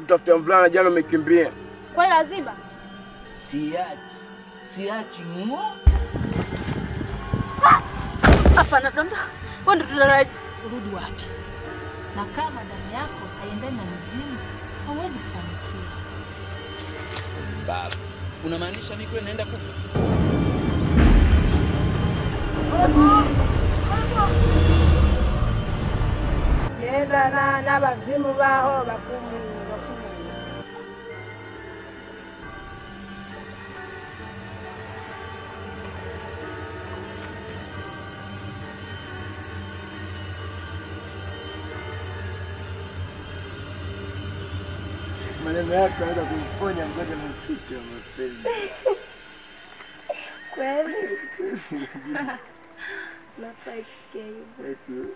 kutafuta mvulana, jana umekimbia. Kwani lazima? Siachi, siachi ng'o. Hapana, donda. Wewe ndio tunaraji. Urudi wapi? Na kama damu yako haiendani na mizimu, hauwezi kufanikiwa. Bafu, unamaanisha mimi kweli naenda kufa? Nenda na n'abazimu baho bakumu bakumu. Maneno yako yanaweza kumponya mgonjwa mafuta ya mapenzi. Kweli? Nafurahi kusikia hivyo.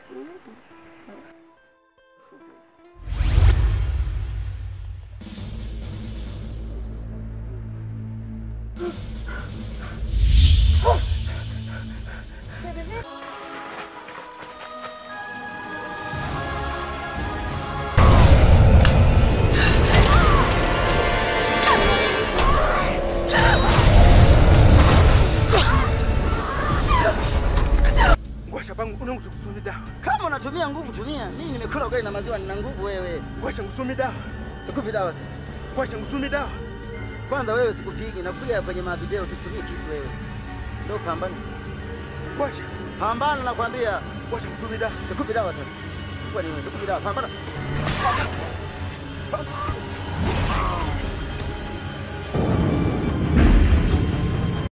Ngwasha bangu unangu tukusumi dawa. Kama unatumia nguvu tumia. Mimi nimekula ugali na maziwa, nina nguvu wewe. Ngwasha ngusumi dawa. Sikupi dawa sasa. Ngwasha ngusumi dawa. Kwanza wewe sikupigi, nakupiga kwenye mavideo, tutumie kisu wewe. Ndio pambana. Ngwasha, Pambana nakwambia. ngwasha ngusumi dawa. Sikupi dawa sasa. Kwa nini? Sikupi dawa. Pambana.